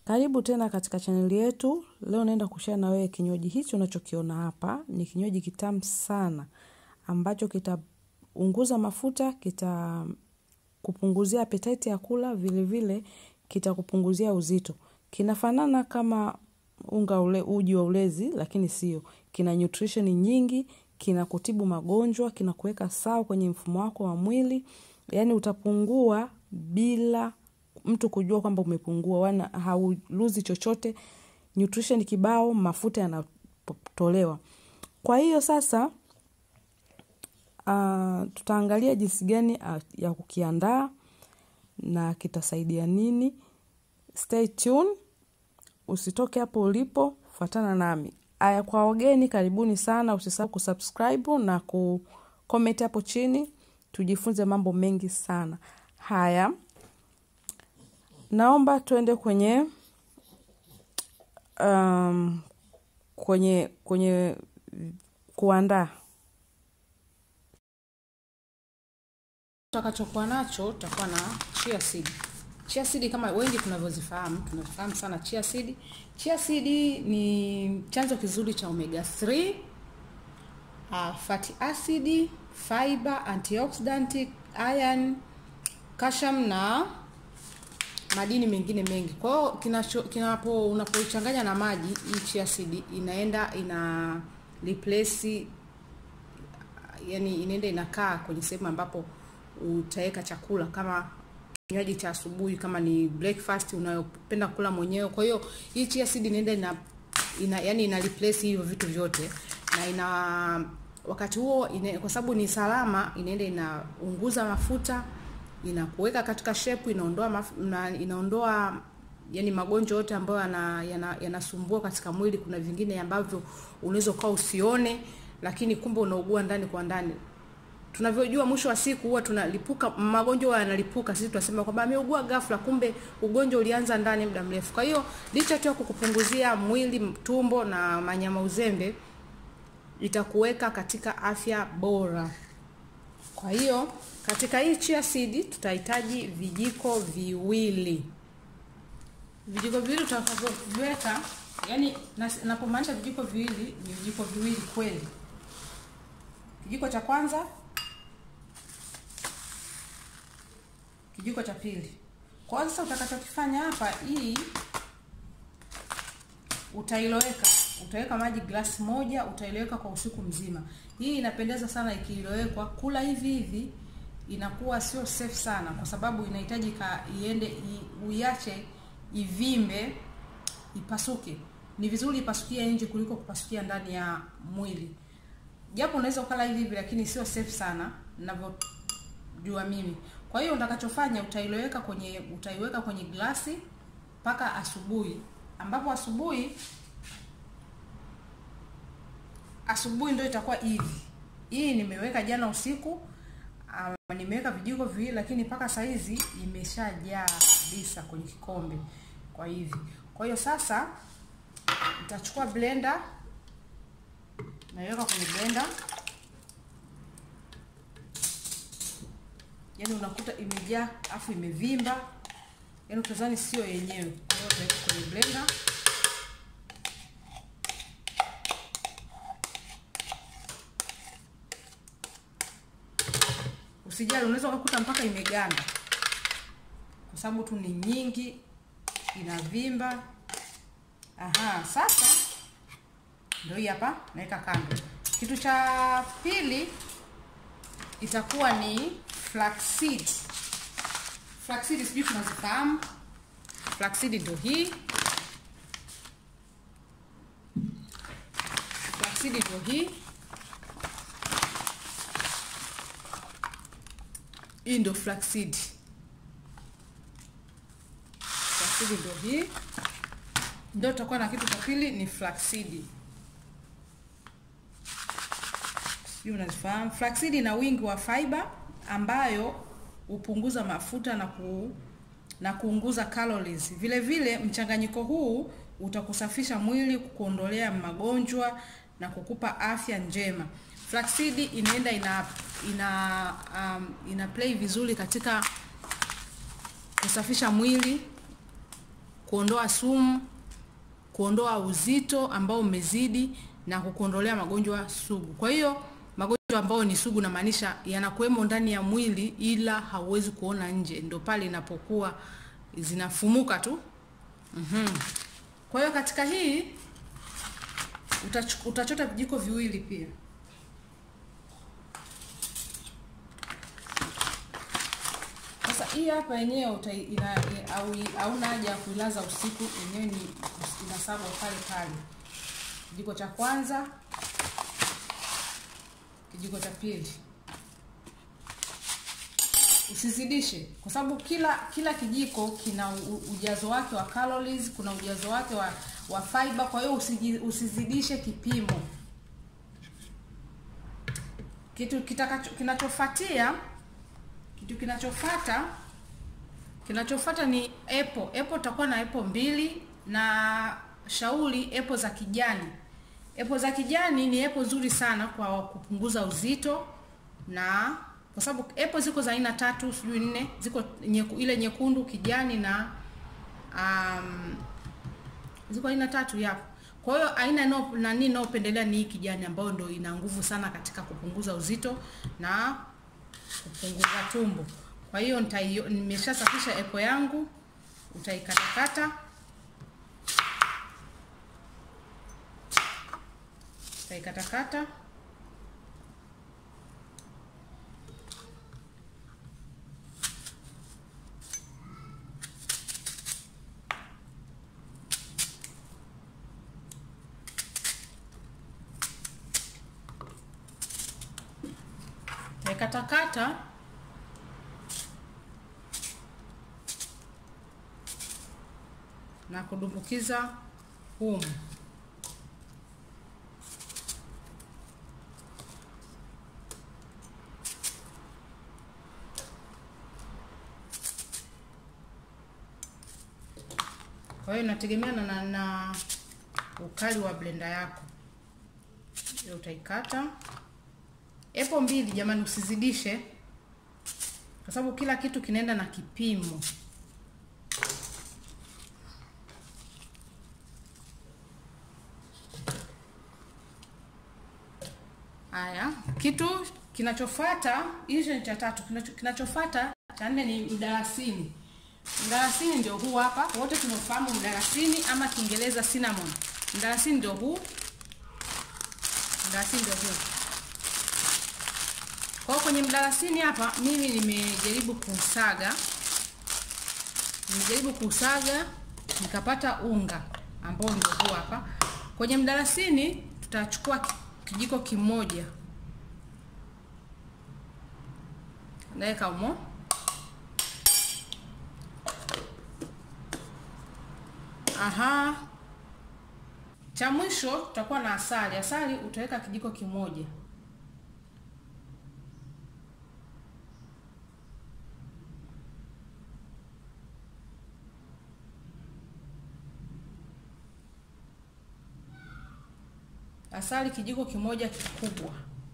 Karibu tena katika chaneli yetu. Leo naenda kushare na wewe kinywaji hichi unachokiona hapa. Ni kinywaji kitamu sana ambacho kitaunguza mafuta, kita kupunguzia appetite ya kula, vile vile kitakupunguzia uzito. Kinafanana kama unga ule, uji wa ulezi lakini sio. Kina nutrition nyingi, kina kutibu magonjwa, kina kuweka sawa kwenye mfumo wako wa mwili. Yaani utapungua bila mtu kujua kwamba umepungua, wana hauluzi chochote, nutrition kibao, mafuta yanatolewa. Kwa hiyo sasa, uh, tutaangalia jinsi gani uh, ya kukiandaa na kitasaidia nini. Stay tuned, usitoke hapo ulipo, fuatana nami. Aya, kwa wageni karibuni sana, usisahau kusubscribe na kucomment hapo chini, tujifunze mambo mengi sana. Haya, naomba tuende kwenye um, kwenye kwenye kuandaa. Tutakachokuwa nacho tutakuwa na chia seed. Chia seed kama wengi tunavyozifahamu, tunafahamu sana chia seed. Chia seed ni chanzo kizuri cha omega 3, uh, fatty acid, fiber, antioxidant, iron, calcium na madini mengine mengi. Kwa hiyo kinacho kinapo unapoichanganya na maji hii chia seed inaenda ina replace yani inaenda inakaa kwenye sehemu ambapo utaweka chakula kama kinywaji cha asubuhi kama ni breakfast unayopenda kula mwenyewe. Kwa hiyo hii chia seed inaenda ina, ina yani ina replace hivyo vitu vyote na ina wakati huo ina, kwa sababu ni salama inaenda inaunguza mafuta inakuweka katika shape inaondoa maf, na, inaondoa yani magonjwa yote ambayo yanasumbua yana katika mwili. Kuna vingine ambavyo unaweza ukawa usione, lakini kumbe unaugua ndani kwa ndani. Tunavyojua mwisho wa siku huwa tunalipuka, magonjwa yanalipuka, sisi tunasema kwamba ameugua ghafla, kumbe ugonjwa ulianza ndani muda mrefu. Kwa hiyo licha tu ya kukupunguzia mwili, tumbo na manyama uzembe, itakuweka katika afya bora. Kwa hiyo katika hii chia seed tutahitaji vijiko viwili. Vijiko viwili tutakavyoviweka, yani napomaanisha vijiko viwili ni vijiko viwili kweli. Kijiko cha kwanza, kijiko cha pili. Kwa hiyo sasa utakachokifanya hapa, hii utailoweka utaweka maji glasi moja, utailoweka kwa usiku mzima. Hii inapendeza sana ikiilowekwa. Kula hivi hivi inakuwa sio safe sana, kwa sababu inahitaji iende uiache ivimbe, ipasuke. Ni vizuri ipasukia nje kuliko kupasukia ndani ya mwili, japo unaweza ukala hivi hivi, lakini sio safe sana ninavyojua mimi. Kwa hiyo utakachofanya utailoweka kwenye utaiweka kwenye glasi mpaka asubuhi, ambapo asubuhi asubuhi ndio itakuwa hivi. Hii nimeweka jana usiku, um, nimeweka vijiko viwili, lakini mpaka saa hizi imeshajaa kabisa kwenye kikombe kwa hivi. Kwa hiyo sasa nitachukua blender, naiweka kwenye blender, yaani unakuta imejaa afu imevimba, yaani utazani sio yenyewe. Kwa hiyo utaweka kwenye blender Usijali, unaweza ukakuta mpaka imeganda kwa sababu tu ni nyingi, inavimba. Aha, sasa ndio hii hapa, naweka kando. Kitu cha pili itakuwa ni flaxseed. Flaxseed sijui tunazifahamu. Flaxseed ndio hii, flaxseed ndio hii Hii ndio flaxseed. Flaxseed ndio hii. Ndio tutakuwa na kitu cha pili ni flaxseed. Sijui unazifahamu. Flaxseed ina wingi wa fiber ambayo hupunguza mafuta na ku na kuunguza calories. Vile vile mchanganyiko huu utakusafisha mwili, kukuondolea magonjwa na kukupa afya njema. Flaxseed inaenda ina ina um, ina play vizuri katika kusafisha mwili kuondoa sumu, kuondoa uzito ambao umezidi na kukuondolea magonjwa sugu. Kwa hiyo magonjwa ambayo ni sugu namaanisha yanakuwemo ndani ya mwili ila hauwezi kuona nje, ndio pale inapokuwa zinafumuka tu. Mhm. Kwa hiyo katika hii utach- utachota vijiko viwili pia. Sasa hii hapa yenyewe utai- ina- i- au hauna haja ya kuilaza usiku, yenyewe ni inasagwa pale pale. Kijiko cha kwanza, kijiko cha pili. Usizidishe kwa sababu kila kila kijiko kina u- ujazo wake wa calories, kuna ujazo wake wa, wa fiber. Kwa hiyo usiji- usizidishe kipimo. Kitu kitakacho kinachofuatia kitu kinachofuata kinachofuata ni apple. Apple utakuwa na apple mbili na shauri apple za kijani. Apple za kijani ni apple nzuri sana kwa kupunguza uzito na kwa sababu apple ziko za aina tatu sijui nne, ziko nyeku, ile nyekundu, kijani na um, ziko aina tatu yapo. Kwa hiyo aina no, nani inayopendelea ni hii kijani ambayo ndio ina nguvu sana katika kupunguza uzito na kupunguza tumbo. Kwa hiyo nitaio- nimeshasafisha apple yangu, utaikatakata utaikatakata utaikatakata na kudumbukiza humu. Kwa hiyo inategemea na, na, na ukali wa blender yako. Hiyo utaikata epo mbili, jamani, usizidishe kwa sababu kila kitu kinaenda na kipimo. Haya, kitu kinachofuata, hicho ni cha tatu. Kinacho- Kinachofuata cha nne ni mdalasini. Mdalasini ndio huu hapa, wote tunafahamu mdalasini ama Kiingereza cinnamon. Mdalasini ndio huu, mdalasini ndio huu. Kwa hiyo kwenye mdalasini hapa mimi nimejaribu kusaga, nimejaribu kusaga nikapata unga ambao ndio huu hapa. Kwenye mdalasini tutachukua ki- kijiko kimoja naweka humo aha cha mwisho tutakuwa na asali asali utaweka kijiko kimoja asali kijiko kimoja kikubwa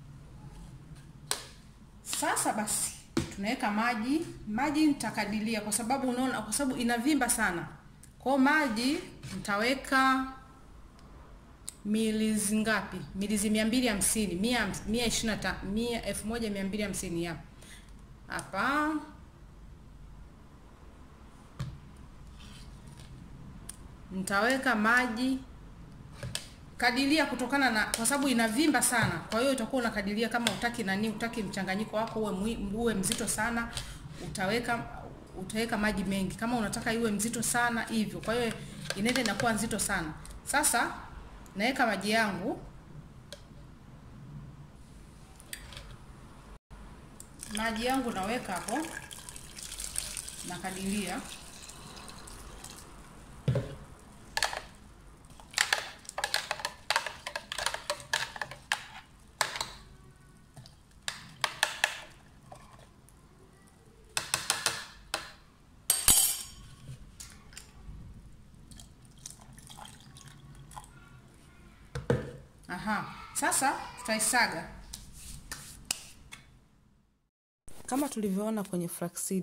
sasa basi tunaweka maji maji nitakadilia kwa sababu unaona kwa sababu inavimba sana kwa maji nitaweka milizi ngapi milizi mia mbili hamsini mia mia ishirini na ta- mia elfu moja mia mbili hamsini hapa hapa nitaweka maji kadilia kutokana na kwa sababu inavimba sana kwa hiyo utakuwa unakadiria kama utaki nani utaki mchanganyiko wako uwe, mwi- uwe mzito sana utaweka utaweka maji mengi kama unataka iwe mzito sana hivyo kwa hiyo inaenda inakuwa nzito sana sasa naweka maji yangu maji yangu naweka hapo nakadiria Aha, sasa tutaisaga kama tulivyoona kwenye flaxseed.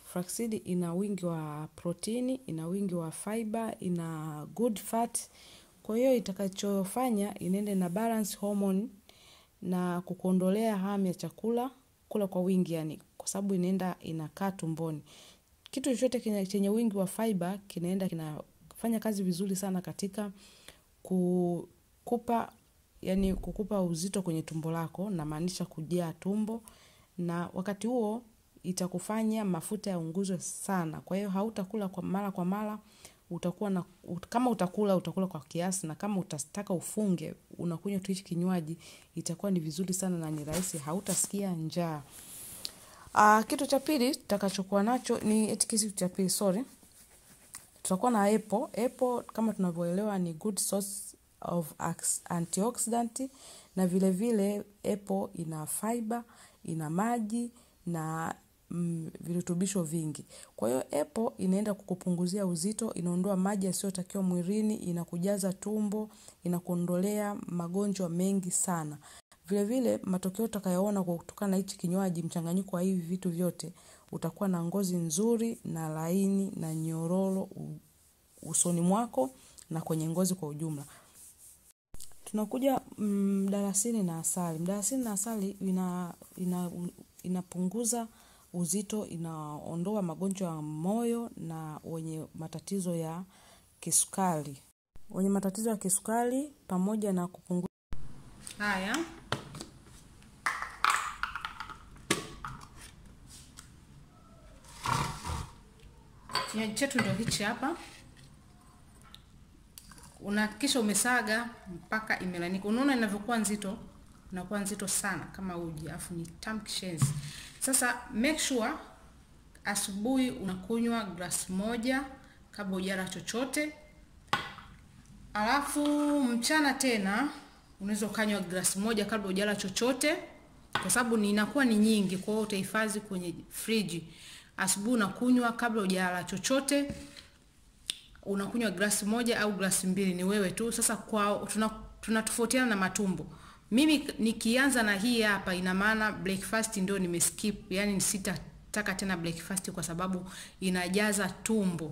Flaxseed ina wingi wa protini, ina wingi wa fiber, ina good fat. Kwa hiyo itakachofanya inaenda na balance hormone na kukuondolea hamu ya chakula kula kwa wingi yani kwa sababu inaenda inakaa tumboni. Kitu chochote chenye wingi wa fiber kinaenda kinafanya kazi vizuri sana katika kukupa yani kukupa uzito kwenye tumbo lako namaanisha kujaa tumbo na wakati huo itakufanya mafuta yaunguzwe sana. Kwa hiyo hautakula kwa mara kwa mara, utakuwa na kama utakula utakula kwa kiasi na kama utataka ufunge unakunywa tu hichi kinywaji itakuwa ni vizuri sana na ni rahisi hautasikia njaa. Kitu cha pili tutakachokuwa nacho ni eti kitu cha pili sorry. Tutakuwa na apple. Apple kama tunavyoelewa ni good source of antioxidant na vile vile apple ina fiber, ina maji na mm, virutubisho vingi. Kwa hiyo apple inaenda kukupunguzia uzito, inaondoa maji yasiyotakiwa mwilini, inakujaza tumbo, inakuondolea magonjwa mengi sana. Vile vile matokeo utakayoona kwa kutokana na hichi kinywaji mchanganyiko wa hivi vitu vyote, utakuwa na ngozi nzuri na laini na nyororo usoni mwako na kwenye ngozi kwa ujumla. Tunakuja mdalasini na asali. Mdalasini na asali ina, ina, inapunguza uzito, inaondoa magonjwa ya moyo na wenye matatizo ya kisukari. Wenye matatizo ya kisukari pamoja na kupunguza Haya, kinywaji chetu ndio hichi hapa. Unahakikisha umesaga mpaka imelanika. Unaona inavyokuwa nzito, inakuwa nzito sana kama uji, afu ni tamu kishenzi. Sasa make sure asubuhi unakunywa glasi moja kabla hujala chochote, alafu mchana tena unaweza ukanywa glasi moja kabla hujala chochote, kwa sababu ni inakuwa ni nyingi, kwa hiyo utahifadhi kwenye friji. Asubuhi unakunywa kabla hujala chochote, unakunywa glasi moja au glasi mbili, ni wewe tu. Sasa kwa tuna tunatofautiana na matumbo. Mimi nikianza na hii hapa, ina maana breakfast ndio nimeskip, yani sitataka tena breakfast kwa sababu inajaza tumbo,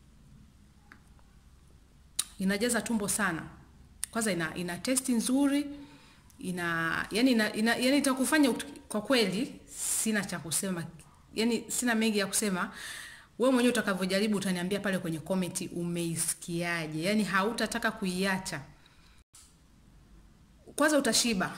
inajaza tumbo sana. Kwanza ina, ina testi nzuri ina yani ina, ina, yani itakufanya kwa kweli, sina cha kusema, yani sina mengi ya kusema. Wewe mwenyewe utakavyojaribu utaniambia pale kwenye comment umeisikiaje, yani hautataka kuiacha. Kwanza utashiba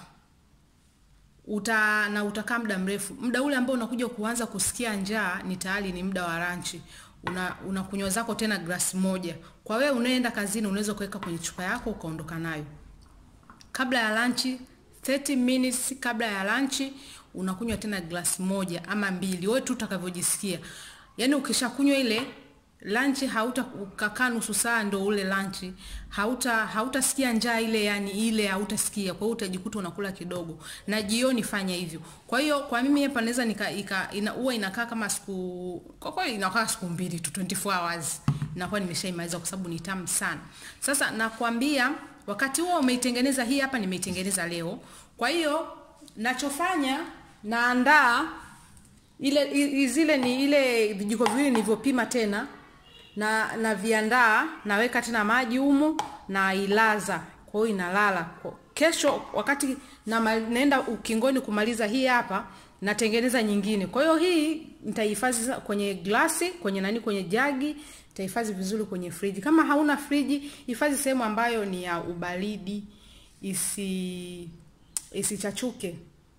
uta na utakaa muda mrefu. Muda ule ambao unakuja kuanza kusikia njaa ni tayari ni muda wa lunch. Una unakunywa zako tena glasi moja. Kwa wewe unaenda kazini, unaweza kuweka kwenye chupa yako ukaondoka nayo. Kabla ya lunch 30 minutes kabla ya lunch unakunywa tena glasi moja ama mbili, wewe tu utakavyojisikia. Yaani ukishakunywa ile lunch hauta ukakaa nusu saa ndo ule lunch hauta hautasikia njaa ile yani ile hautasikia kwa hiyo utajikuta unakula kidogo na jioni fanya hivyo kwa hiyo kwa mimi hapa naweza nika ika, ina, huwa inakaa kama siku kwa kweli inakaa siku mbili tu 24 hours inakuwa nimeshaimaliza kwa sababu ni tamu sana sasa nakwambia wakati huo umeitengeneza hii hapa nimeitengeneza leo kwa hiyo nachofanya naandaa ile zile ni ile vijiko viwili nilivyopima tena na na viandaa naweka tena maji humo na ilaza kwa hiyo inalala kesho wakati na naenda ukingoni kumaliza hii hapa natengeneza nyingine kwa hiyo hii nitahifadhi kwenye glasi kwenye nani kwenye jagi nitahifadhi vizuri kwenye friji kama hauna friji hifadhi sehemu ambayo ni ya ubaridi isi isichachuke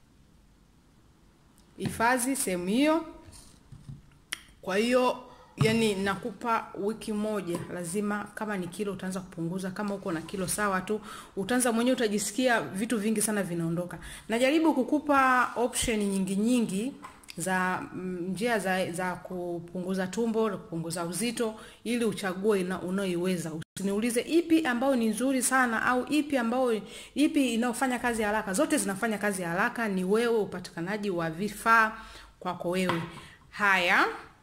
hifadhi sehemu hiyo kwa hiyo yani nakupa wiki moja lazima kama ni kilo utaanza kupunguza kama uko na kilo sawa tu utaanza mwenyewe utajisikia vitu vingi sana vinaondoka najaribu kukupa option nyingi nyingi za njia za, za kupunguza tumbo kupunguza uzito ili uchague unaoiweza usiniulize ipi ambayo ni nzuri sana au ipi ambayo ipi inayofanya kazi haraka zote zinafanya kazi haraka ni wewe upatikanaji wa vifaa kwako wewe haya